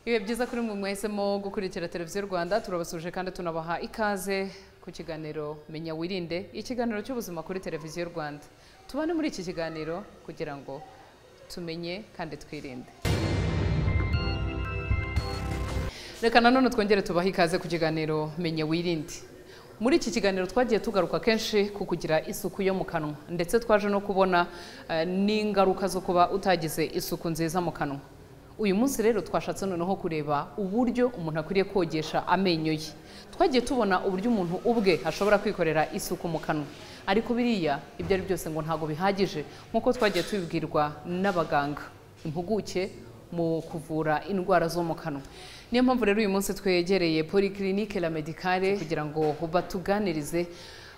ibihe byiza kuri mwe mwahisemo gukurikira televiziyo rwanda turabasuje kandi tunabaha ikaze ku kiganiro menya wirinde ikiganiro cy'ubuzima kuri televiziyo rwanda tubane muri iki kiganiro kugira ngo tumenye kandi twirinde reka nanone twongere tubahe ikaze ku kiganiro menya wirinde muri iki kiganiro twagiye tugaruka kenshi ku kugira isuku yo mu kanwa ndetse twaje no kubona eh, n'ingaruka zo kuba utagize isuku nziza mu kanwa uyu munsi rero twashatse noneho kureba uburyo umuntu akwiriye kogesha amenyo ye twagiye tubona uburyo umuntu ubwe ashobora kwikorera isuku mu kanwa ariko biriya ibyo ari byose ngo ntabwo bihagije nk'uko twagiye tubibwirwa n'abaganga impuguke mu kuvura indwara zo mu kanwa niyo mpamvu rero uyu munsi twegereye polyclinique la medicale kugira ngo batuganirize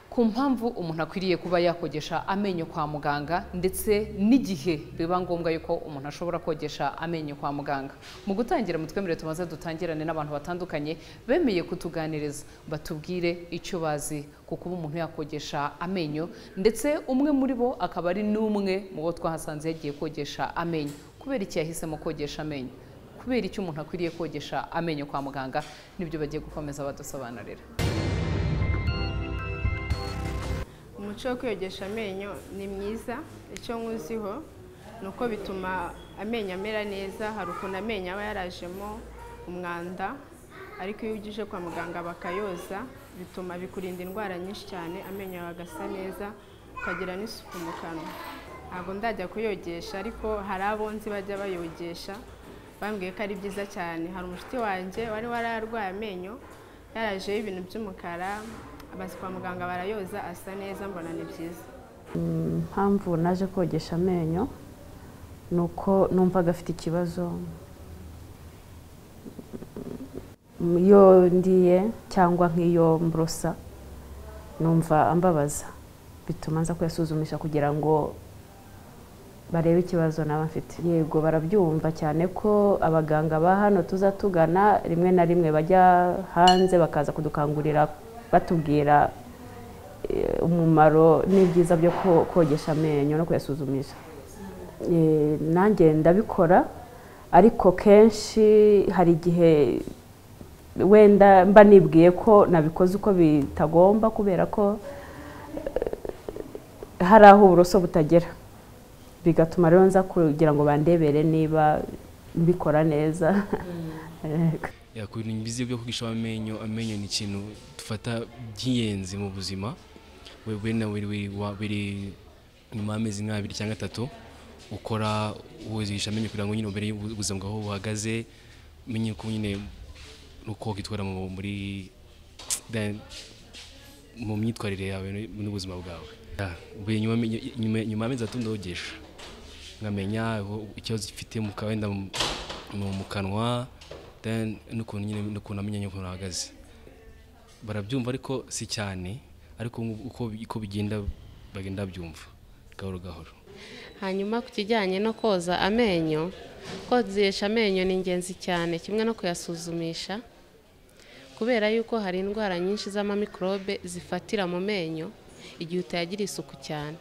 ku mpamvu umuntu akwiriye kuba yakogesha amenyo kwa muganga ndetse n'igihe biba ngombwa yuko umuntu ashobora kogesha amenyo kwa muganga mu gutangira mutwemerere tumaze dutangirane n'abantu batandukanye bemeye kutuganiriza batubwire icyo bazi ku kuba umuntu yakogesha amenyo ndetse umwe muri bo akaba ari n'umwe mu bo twahasanze yagiye kogesha amenyo kubera iki yahisemo kogesha amenyo kubera icyo umuntu akwiriye kogesha amenyo kwa muganga nibyo bagiye gukomeza badusobanurira umuco wo kwiyogesha amenyo ni mwiza icyo nkuziho ni uko bituma amenyo amera neza hari ukuntu amenyo aba yarajemo umwanda ariko iyo ugije kwa muganga bakayoza bituma bikurinda indwara nyinshi cyane amenyo yawe agasa neza ukagira n'isuku mu kanwa ntabwo ndajya kuyogesha ariko hari abo nzi bajya bayogesha bambwiye ko ari byiza cyane hari umushuti wanjye wari wararwaye amenyo yarajeho ibintu by'umukara abazi kwa muganga barayoza asa neza mbona ni byiza impamvu naje kogesha amenyo ni uko numvaga afite ikibazo iyo ndiye cyangwa nk'iyo mborosa numva ambabaza bituma nza kuyasuzumisha kugira ngo barebe ikibazo naba mfite yego barabyumva cyane ko abaganga ba hano tuza tugana rimwe na rimwe bajya hanze bakaza kudukangurira batubwira eh, umumaro n'ibyiza byo ko- kogesha amenyo no kuyasuzumisha Eh, nanjye ndabikora ariko kenshi hari igihe wenda mba nibwiye ko nabikoze uko bitagomba kubera ko eh, hari aho uburoso butagera bigatuma rero nza kugira ngo bandebere niba mbikora neza Yego. yakwirinda ibiziba byo kugisha amenyo amenyo ni ikintu dufata by'ingenzi mu buzima we we na we- we- wa- biri nyuma y'amezi nk'abiri cyangwa atatu ukora wozigisha amenyo kugira ngo nyine umenye ubu- ubuzima bwawe aho buhagaze umenye ko nyine uko witwara mu muri da- mu myitwarire yawe n- n'ubuzima bwawe Ah, buri nyuma y'amenyo- nyuma- nyuma y'amezi atatu ndogesha nkamenya aho- ikibazo gifite mu ka- wenda mu- mu mu kanwa then n'ukuntu nyine n'ukuntu amenya n'ukuntu ahagaze barabyumva ariko si cyane ariko ubu- uko uko bigenda bagenda babyumva gahoro gahoro hanyuma ku kijyanye no koza amenyo kozesha amenyo ni ingenzi cyane kimwe no kuyasuzumisha kubera yuko hari indwara nyinshi z'amamikorobe zifatira mu menyo igihe utayagira isuku cyane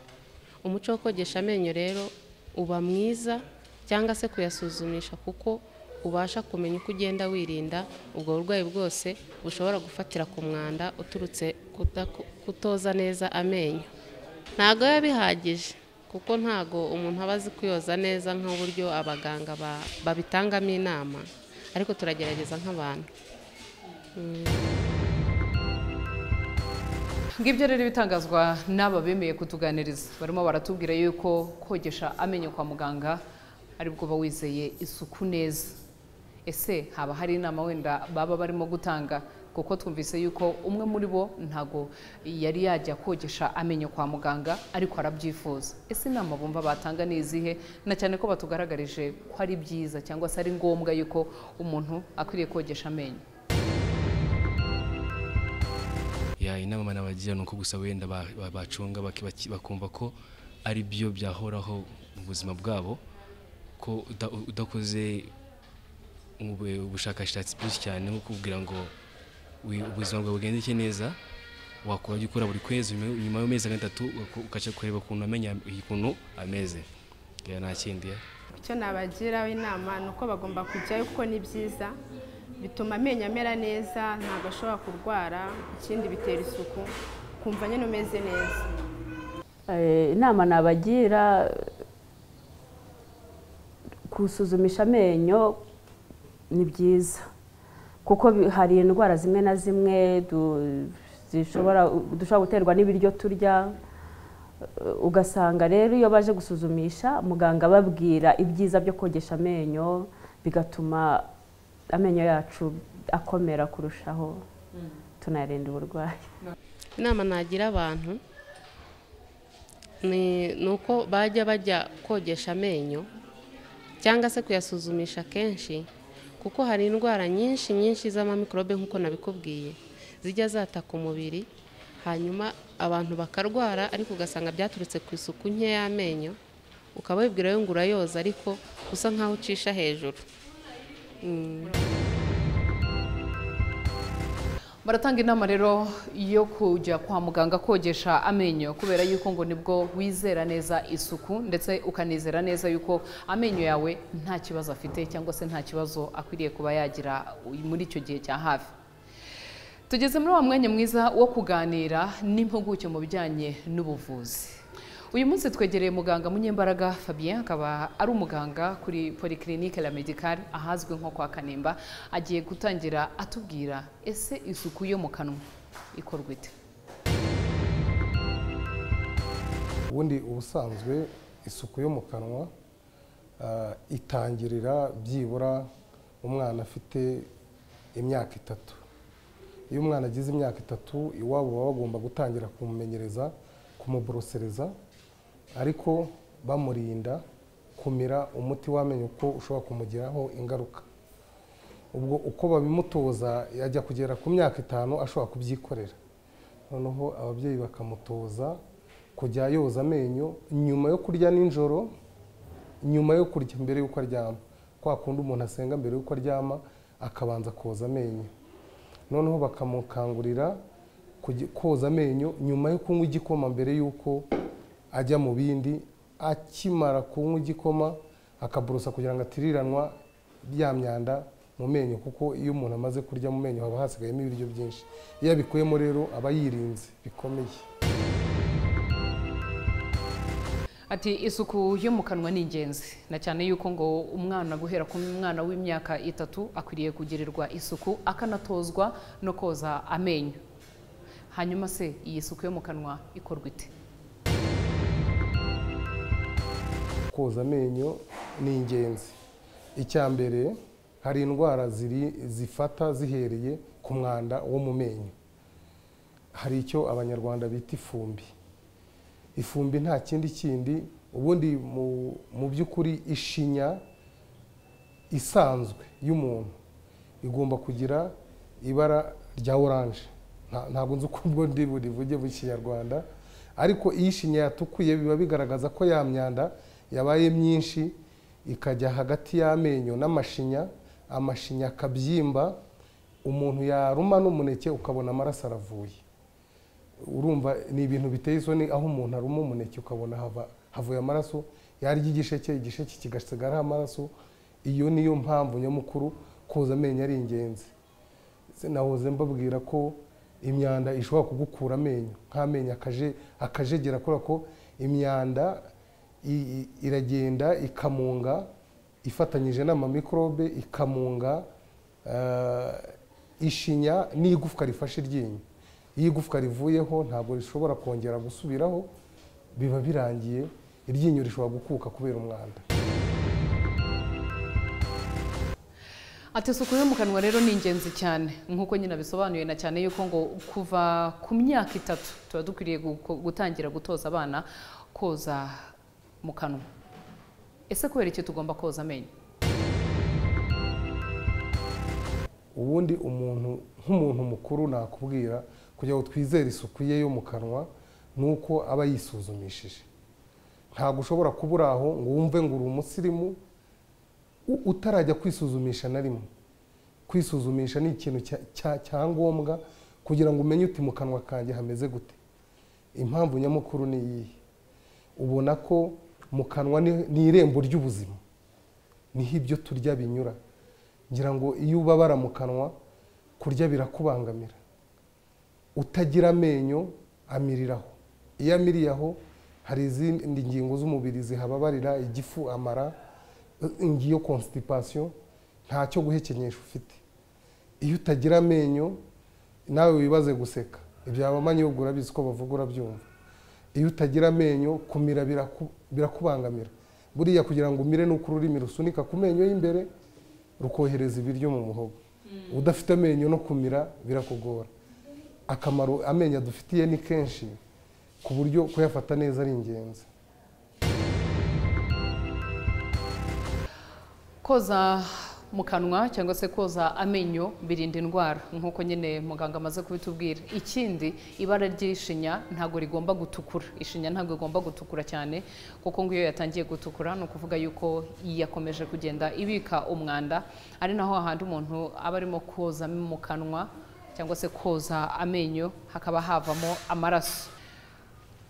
umuco wo kogesha amenyo rero uba mwiza cyangwa se kuyasuzumisha kuko ubasha kumenya uko ugenda wirinda ubwo burwayi bwose bushobora gufatira ku mwanda uturutse kudaku- kutoza neza amenyo ntabwo biba bihagije kuko ntabwo umuntu aba azi kuyoza neza nk'uburyo abaganga ba- babitangamo inama ariko turagerageza nk'abantu ngibyo rero ibitangazwa n'aba bemeye kutuganiriza barimo baratubwira yuko kogesha amenyo kwa muganga aribwo uba wizeye isuku neza ese haba hari inama wenda baba barimo gutanga kuko twumvise yuko umwe muri bo ntago yari yajya kogesha amenyo kwa muganga ariko arabyifuza ese inama bumva batanga ni izihe na cyane ko batugaragarije ko ari byiza cyangwa se ari ngombwa yuko umuntu akwiriye kogesha amenyo ya inama nabagira ni uko gusa wenda ba- ba- bacunga baki- baki- bakumva ko ari byo byahoraho mu buzima bwabo ko uda- udakoze ube- ubushakashatsi bwinshi cyane nko kubwira ngo wi- ubuzima bwawe bugendeke neza wakora gukora buri kwezi nyuma- nyuma y'amezi atatu ugaca kureba ukuntu amenya ukuntu ameze Ya, nta kindi ya. icyo nabagiraho inama ni uko bagomba kujyayo kuko ni byiza bituma amenyo amera neza ntabwo ashobora kurwara ikindi bitera isuku ukumva nyine umeze neza Eh, inama nabagira gusuzumisha amenyo ni byiza kuko bi- hari indwara zimwe na zimwe du- zishobora dushobora guterwa n'ibiryo turya Eh, ugasanga rero iyo baje gusuzumisha muganga ababwira ibyiza byo kogesha amenyo bigatuma amenyo yacu akomera kurushaho tunayarinda uburwayi inama nagira abantu ni ni uko bajya bajya kogesha amenyo cyangwa se kuyasuzumisha kenshi kuko hari indwara nyinshi nyinshi z'amamikorobe nk'uko nabikubwiye zijya zataka umubiri hanyuma abantu bakarwara ariko ugasanga byaturutse ku isuku nke y'amenyo ukaba wibwira ngo urayoza ariko usa nk'aho ucisha hejuru baratanga inama rero yo kujya kwa muganga kogesha amenyo kubera yuko ngo nibwo wizera neza isuku ndetse ukanizera neza yuko amenyo yawe nta kibazo afite cyangwa se nta kibazo akwiriye kuba yagira muri icyo gihe cya hafi tugeze muri wa mwanya mwiza wo kuganira n'impuguke mu bijyanye n'ubuvuzi uyu munsi twegereye muganga munyembaraga fabien akaba ari umuganga kuri polyclinique la medicale ahazwi nko kwa kanimba agiye gutangira atubwira ese isuku yo mu kanwa ikorwa ite ubundi ubusanzwe isuku yo mu kanwa ah, itangirira byibura umwana afite imyaka itatu iyo umwana agize imyaka itatu iwabo baba bagomba gutangira kumumenyereza kumuborosereza ariko bamurinda kumira umuti w'amenyo ko ushobora kumugiraho ingaruka ubwo uko babimutoza yajya kugera ku myaka itanu ashobora kubyikorera noneho ababyeyi bakamutoza kujya yoza amenyo nyuma yo kurya nijoro nyuma yo kurya mbere y'uko aryama kwa kundi umuntu asenga mbere y'uko aryama akabanza koza amenyo noneho bakamukangurira kujya- koza amenyo nyuma yo kunywa igikoma mbere y'uko ajya mu bindi akimara kunywa igikoma akaburusa kugira ngo atiriranwa ya myanda mu menyo kuko iyo umuntu amaze kurya mu menyo haba hasigayemo ibiryo byinshi iyo abikuyemo rero aba yirinze bikomeye ati isuku yo mu kanwa ni ingenzi na cyane yuko ngo umwana guhera ku mwana w'imyaka itatu akwiriye kugirirwa isuku akanatozwa no koza amenyo hanyuma se iyi suku yo mu kanwa ikorwa ite koza amenyo ni ingenzi icya mbere hari indwara ziri zifata zihereye ku mwanda wo mu menyo hari icyo abanyarwanda bita ifumbi ifumbi nta kindi kindi ubundi mu- mu by'ukuri ishinya isanzwe y'umuntu igomba kugira ibara rya oranje Nta- ntabwo nzi uko ubwo ndi burivuge mu kinyarwanda ariko iyo ishinya yatukuye biba bigaragaza ko ya myanda yabaye myinshi ikajya hagati y'amenyo n'amashinya amashinya akabyimba umuntu yaruma n'umuneke ukabona amaraso aravuye urumva ni ibintu biteye isoni aho umuntu aruma umuneke ukabona hava- havuye amaraso yarya igisheke igisheke kigasigaraho amaraso iyo niyo mpamvu nyamukuru koza amenyo ari ingenzi sinahoze mbabwira ko imyanda ishobora kugukura amenyo nk'amenyo akaje akajegera kubera ko imyanda i- i- iragenda ikamunga ifatanyije n'amamikorobe ikamunga eh, ishinya n'igufwa rifashe iryinyo iyo igufwa rivuyeho ntabwo rishobora kongera gusubiraho biba birangiye iryinyo rishobora gukuka kubera umwanda Ati isuku yo mu kanwa rero ni ingenzi cyane nk'uko nyine abisobanuye na cyane yuko ngo kuva ku myaka itatu tuba dukwiriye guko- gutangira gutoza abana koza mu kanwa ese kubera iki tugomba koza amenyo ubundi umuntu nk'umuntu mukuru nakubwira kugira ngo twizere isuku ye yo mu kanwa ni uko aba yisuzumishije ntabwo ushobora kuba uri aho ngo wumve ngo uri umusirimu u- utarajya kwisuzumisha na rimwe kwisuzumisha ni ikintu cya- cya- cya ngombwa kugira ngo umenye uti mu kanwa kanjye hameze gute impamvu nyamukuru ni iyihe ubona ko mu kanwa ni ni irembo ry'ubuzima niho ibyo turya binyura ngira ngo iyo ubabara mu kanwa kurya birakubangamira utagira amenyo amiriraho iyo amiriye aho hari izindi ngingo z'umubiri zihababarira igifu amara ngiyo constipation ntacyo guhekenyesha ufite iyo utagira amenyo nawe wibaze guseka ibyaba amanyobwa urabizi ko bavuga urabyumva iyo utagira amenyo kumira birakubangamira buriya kugira ngo umire nuko ururimi rusunika ku menyo y'imbere rukohereza ibiryo mu muhogo udafite amenyo no kumira birakugora akamaro amenyo adufitiye ni kenshi ku buryo kuyafata neza ari ingenzi koza mu kanwa cyangwa se koza amenyo birinda indwara nk'uko nyine muganga amaze kubitubwira ikindi ibara ry'ishinya ntabwo rigomba gutukura ishinya ntabwo igomba gutukura cyane kuko ngo iyo yatangiye gutukura ni ukuvuga yuko yakomeje kugenda ibika umwanda ari naho hahandi umuntu aba arimo koza mu kanwa cyangwa se koza amenyo hakaba havamo amaraso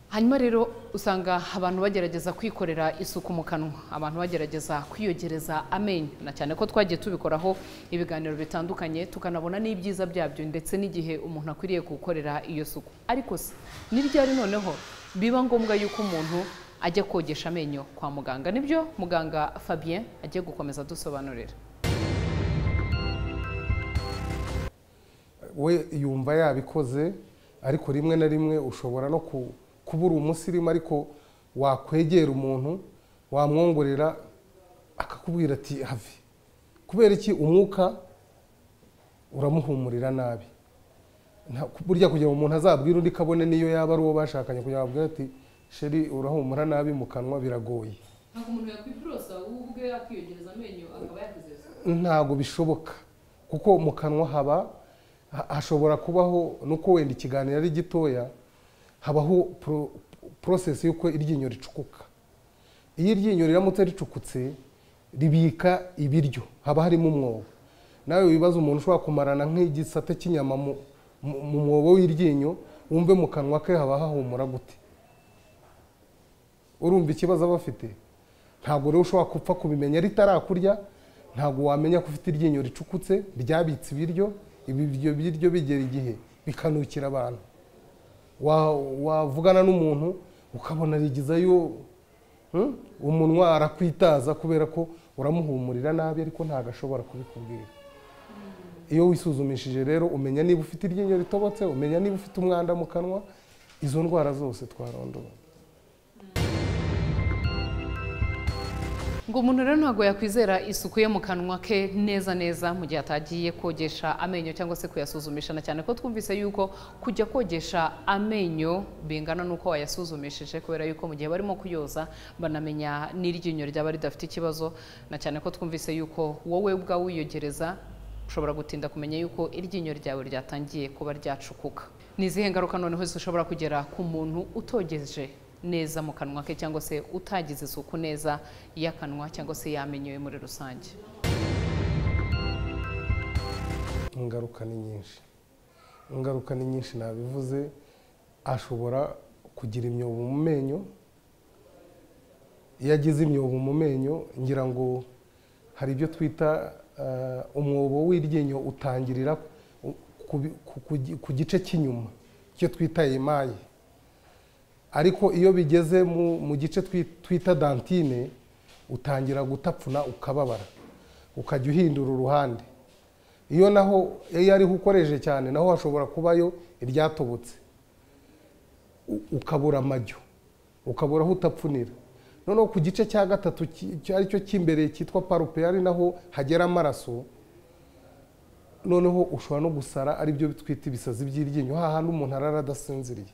hanyuma rero usanga abantu bagerageza kwikorera isuku mu kanwa abantu bagerageza kwiyogereza amenyo na cyane ko twagiye tubikoraho ibiganiro bitandukanye tukanabona n'ibyiza byabyo ndetse n'igihe umuntu akwiriye gukorera iyo suku ariko se n'ibyari noneho biba ngombwa yuko umuntu ajya kogesha amenyo kwa muganga nibyo muganga fabien agiye gukomeza adusobanurira we yumva yabikoze ariko rimwe na rimwe ushobora no ku kubura umusirimu ariko wakwegera umuntu wamwongorera akakubwira ati have kubera iki umwuka uramuhumurira nabi burya kugira ngo umuntu azabwire undi kabone niyo yaba ari uwo bashakanye kugira ngo abwire ati sheri urahumura nabi mu kanwa biragoye ntabwo umuntu yakwiborosa wowe ubwe yakwiyongereza amenyo akaba yakuzezo ntabwo bishoboka kuko mu kanwa haba hashobora kubaho nuko wenda ikiganiro ari gitoya habaho porosesi y'uko iryinyo ricukuka iyo iryinyo riramutse ricukutse ribika ibiryo haba harimo umwobo nawe wibaza umuntu ushobora kumarana nk'igisate cy'inyama mu mwobo w'iryinyo wumve mu kanwa ke haba hahumura gute urumva ikibazo aba afite ntabwo rero ushobora gupfa kubimenya ritarakurya ntabwo wamenya ko ufite iryinyo ricukutse ryabitse ibiryo ibyo biryo bigera igihe bikanukira abantu wavugana n'umuntu ukabona rigizayo umunwa arakwitaza kubera ko uramuhumurira nabi ariko ntabwo ashobora kubikubwira iyo wisuzumishije rero umenya niba ufite iryinyo ritobotse umenya niba ufite umwanda mu kanwa izo ndwara zose twarondoye ngo umuntu rero ntabwo yakwizera isuku ye mu kanwa ke neza neza mu gihe atagiye kogesha amenyo cyangwa se kuyasuzumisha na cyane ko twumvise yuko kujya kogesha amenyo bingana n'uko wayasuzumishije kubera yuko mu gihe barimo kuyoza banamenya n'iryinyo ryaba ridafite ikibazo na cyane ko twumvise yuko wowe ubwawe wiyogereza ushobora gutinda kumenya yuko iryinyo ryawe ryatangiye kuba ryacukuka ni izihe ngaruka noneho zishobora kugera ku muntu utogeje neza mu kanwa ke cyangwa se utagize isuku neza y'akanwa cyangwa se yamenyewe muri rusange ingaruka ni nyinshi ingaruka ni nyinshi nabivuze ashobora kugira imyobo mu menyo iyo agize imyobo mu menyo ngira ngo hari ibyo twita umwobo w'iryinyo utangirira ku gice cy'inyuma icyo twita imaye ariko iyo bigeze mu gice twita dantine utangira gutapfuna ukababara ukajya uhindura uruhande iyo naho iyo ariho ukoresheje cyane naho hashobora kubayo iryatobotse ukabura amajyo ukabura aho utapfunira noneho ku gice cya gatatu aricyo cy'imbere cyitwa parupe ari naho hagera amaraso noneho ushobora no gusara aribyo twita ibisazi by'iryinyo hahandi umuntu arara adasinziriye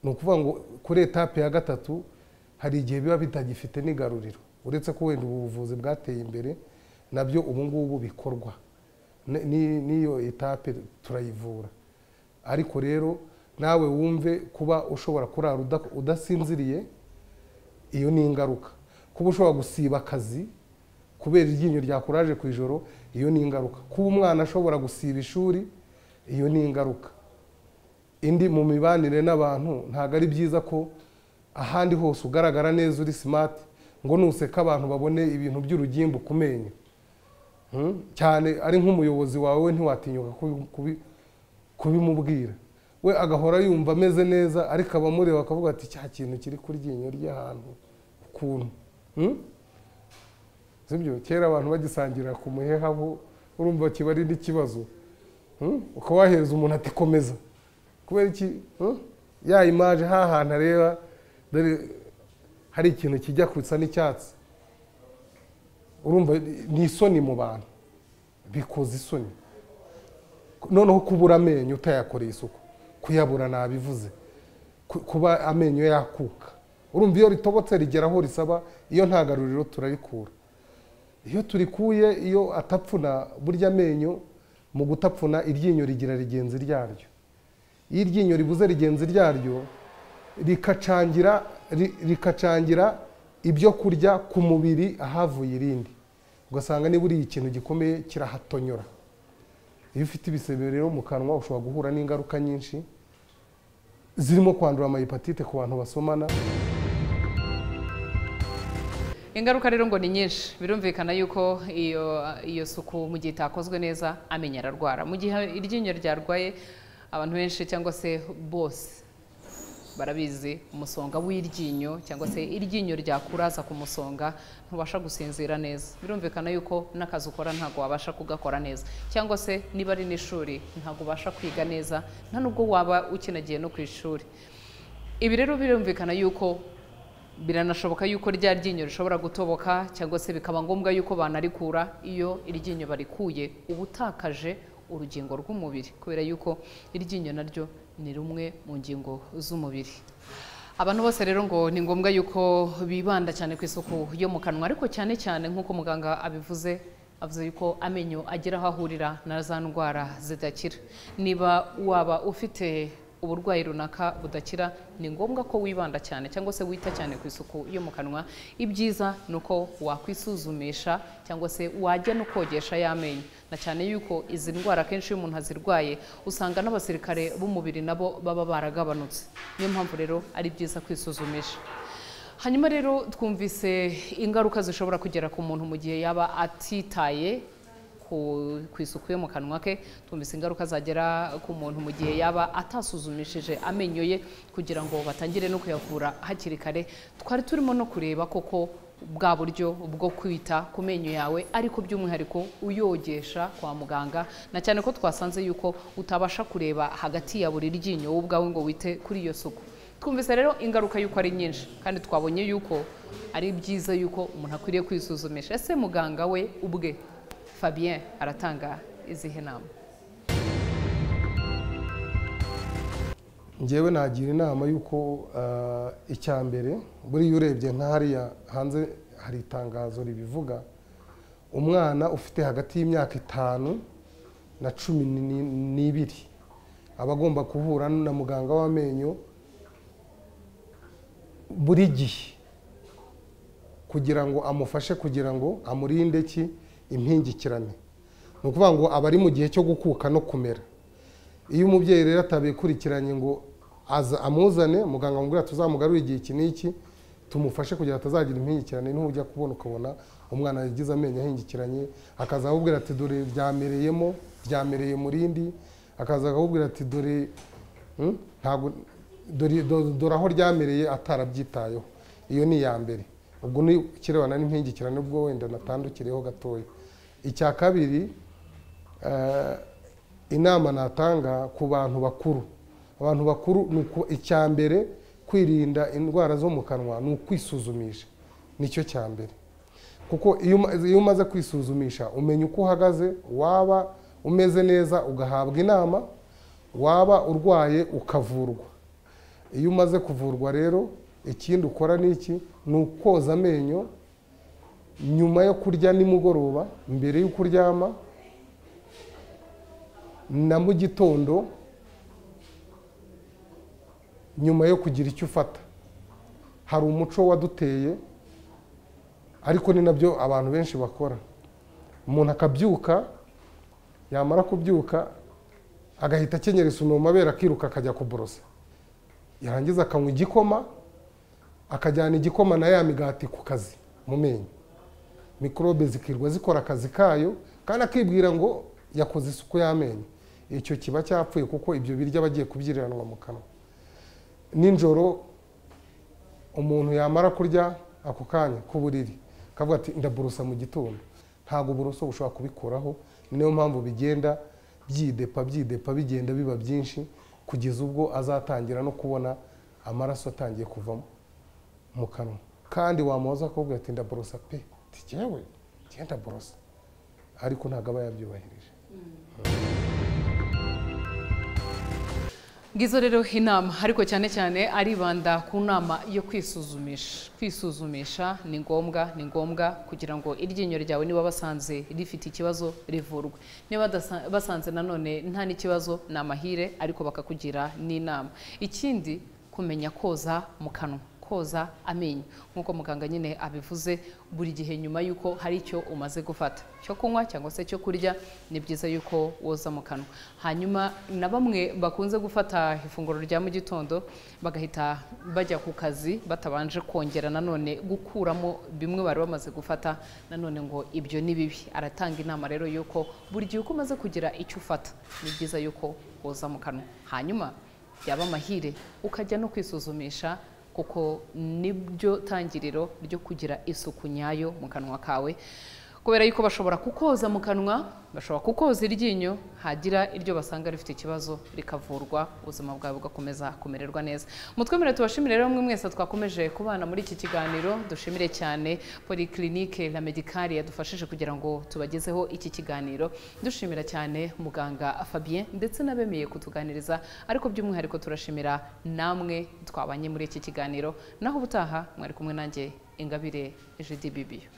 ni ukuvuga ngo kuri etape ya gatatu hari igihe biba bitagifite n'igaruriro uretse ko wenda ubu buvuzi bwateye imbere nabyo ubu ngubu bikorwa n'iyo etape turayivura ariko rero nawe wumve kuba ushobora kurara udasinziriye iyo ni ingaruka kuba ushobora gusiba akazi kubera iryinyo ryakuraje ku ijoro iyo ni ingaruka kuba umwana ashobora gusiba ishuri iyo ni ingaruka indi mu mibanire n'abantu ntabwo ari byiza ko ahandi hose ugaragara neza uri simati ngo nuseka abantu babone ibintu by'urugimbu ku menyo Hmm? cyane ari nk'umuyobozi wawe ntiwatinyuka kubi- kubi- kubimubwira we agahora yumva ameze neza ariko abamureba bakavuga ati cya kintu kiri ku ryinyo ry'ahantu ukuntu Hmm? sibyo kera abantu bagisangirira ku muheha bo urumva kiba ari n'ikibazo Hmm? ukaba wahereza umuntu ati komeza kubera iki Hmm? ya imaje hahantu areba dore hari ikintu kijya gusa n'icyatsi urumva ni isoni mu bantu bikoza isoni noneho kubura amenyo utayakoreye isuku kuyabura nabivuze Ku- kuba amenyo yakuka urumva iyo ritobotse rigera aho risaba iyo nta garuriro turarikura iyo turikuye iyo atapfuna burya amenyo mu gutapfuna iryinyo rigira rigenzi ryaryo iyo iryinyo ribuze rigenzi ryaryo rikacangira ri- rikacangira ibyo kurya ku mubiri ahavuye irindi ugasanga niba uriye ikintu gikomeye kirahatonyora iyo ufite ibisebe rero mu kanwa ushobora guhura n'ingaruka nyinshi zirimo kwandura amayipatite ku bantu basomana ingaruka rero ngo ni nyinshi birumvikana yuko iyo iyo suku mu gihe itakozwe neza amenya ararwara mu gihe iryinyo ryarwaye abantu benshi cyangwa se bose barabizi umusonga w'iryinyo cyangwa se iryinyo ryakuraza ku musonga ntubasha gusinzira neza birumvikana yuko n'akazi ukora ntabwo wabasha kugakora neza cyangwa se niba ari n'ishuri ntabwo ubasha kwiga neza nta nubwo waba ukinagiye no ku ishuri ibi rero birumvikana yuko biranashoboka yuko rya ryinyo rishobora gutoboka cyangwa se bikaba ngombwa yuko banarikura iyo iryinyo barikuye uba utakaje urugingo rw'umubiri kubera yuko iryinyo naryo ni rumwe mu ngingo z'umubiri abantu bose rero ngo ni ngombwa yuko bibanda cyane ku isuku yo mu kanwa ariko cyane cyane nk'uko muganga abivuze avuze yuko amenyo agira aho ahurira na za ndwara zidakira niba waba ufite uburwayi runaka budakira ni ngombwa ko wibanda cyane cyangwa se wita cyane ku isuku yo mu kanwa ibyiza ni uko wakwisuzumisha cyangwa se wajya no kogesha y'amenyo na cyane yuko izi ndwara akenshi iyo umuntu azirwaye usanga n'abasirikare b'umubiri nabo baba baragabanutse niyo mpamvu rero ari byiza kwisuzumisha hanyuma rero twumvise ingaruka zishobora kugera ku muntu mu gihe yaba atitaye ku ku isuku yo mu kanwa ke twumvise ingaruka zagera ku muntu mu gihe yaba atasuzumishije amenyo ye kugira ngo batangire no kuyavura hakiri kare twari turimo no kureba koko bwa buryo bwo kwita ku menyo yawe ariko by'umwihariko uyogesha kwa muganga na cyane ko twasanze yuko utabasha kureba hagati ya buri ryinyo wowe ubwawe ngo wite kuri iyo suku twumvise rero ingaruka y'uko ari nyinshi kandi twabonye yuko ari byiza yuko umuntu akwiriye kwisuzumisha ese muganga we ubwe fabien aratanga izihe nama ngewe nagira inama y'uko ah, icya mbere buriya urebye nka hariya hanze hari itangazo ribivuga umwana ufite hagati y'imyaka itanu na cumi ni- n'ibiri aba agomba guhura na muganga w'amenyo buri gihe kugira ngo amufashe kugira ngo amurinde ki impingikirane ni ukuvuga ngo aba ari mu gihe cyo gukuka no kumera iyo umubyeyi rero atabikurikiranye ngo aza amuzane muganga amubwira tuzamugarure igihe iki n'iki tumufashe kugira ngo atazagira impingikirane niho ujya kubona ukabona umwana yagize amenyo ahingikiranye akaza akakubwira ati dore ryamereyemo ryamereye mu rindi akaza akakubwira ati dore hmm, ntago- dore- do- dore aho ryamereye atarabyitayeho iyo ni iya mbere ubwo ni ikirebana n'impingikirane ubwo wenda natandukireho gatoya icya kabiri Eh, inama natanga ku bantu bakuru abantu bakuru ni uku icya mbere kwirinda indwara zo mu kanwa ni ukwisuzumisha nicyo cya mbere kuko iyo uma- iyo umaze kwisuzumisha umenya uko uhagaze waba umeze neza ugahabwa inama waba urwaye ukavurwa iyo umaze kuvurwa rero ikindi ukora ni iki ni ukoza amenyo nyuma yo kurya nimugoroba mbere y'uko uryama na mu gitondo nyuma yo kugira icyo ufata hari umuco waduteye ariko ni nabyo abantu benshi bakora umuntu akabyuka yamara kubyuka agahita akenyera isume mu mabere akiruka akajya kuborosa yarangiza akanywa igikoma akajyana igikoma na ya migati ku kazi mu menyo mikorobe zikirwa zikora akazi kayo kandi akibwira ngo yakoze isuku y'amenyo icyo kiba cyapfuye kuko ibyo biryo aba agiye kubyiranwa mu kanwa nijoro umuntu yamara kurya ako kanya ku buriri akavuga ati ndaburusa mu gitondo ntabwo uburoso bushobora kubikuraho niyo mpamvu bigenda byidepa byidepa bigenda biba byinshi kugeza ubwo azatangira no kubona amaraso atangiye kuva mu kanwa kandi wamuhoza akabwira ati ndaborosa pe tikewe genda borosa ariko ntabwo aba yabyubahirije ngizo rero inama ariko cyane cyane aribanda ku nama yo kwisuzumisha kwisuzumisha ni ngombwa ni ngombwa kugira ngo iryinyo ryawe niba basanze rifite ikibazo rivurwe niba badasa- basanze nanone nta n'ikibazo ni amahire ariko bakakugira n'inama ikindi kumenya koza mu kanwa koza amenyo nk'uko muganga nyine abivuze buri gihe nyuma y'uko hari icyo umaze gufata cyo kunywa cyangwa se cyo kurya ni byiza y'uko woza mu kanwa hanyuma na bamwe bakunze gufata ifunguro rya mu gitondo bagahita bajya ku kazi batabanje kongera nanone gukuramo bimwe bari bamaze gufata nanone ngo ibyo ni bibi aratanga inama rero y'uko buri gihe uko umaze kugira icyo ufata ni byiza y'uko woza mu kanwa hanyuma byaba amahire ukajya no kwisuzumisha kuko nibyo tangiriro ryo kugira isuku nyayo mu kanwa kawe kubera yuko bashobora kukoza mu kanwa bashobora kukoza iryinyo hagira iryo basanga rifite ikibazo rikavurwa ubuzima bwawe bugakomeza kumererwa neza mutwe mbere tubashimire rero mwe mwese twakomeje kubana muri iki kiganiro dushimire cyane polyclinique la medicale yadufashije kugira ngo tubagezeho iki kiganiro dushimira cyane muganga Fabien ndetse n'abemeye kutuganiriza ariko by'umwihariko turashimira namwe twabanye muri iki kiganiro naho ubutaha mwari kumwe nanjye ingabire Judy Bibiyo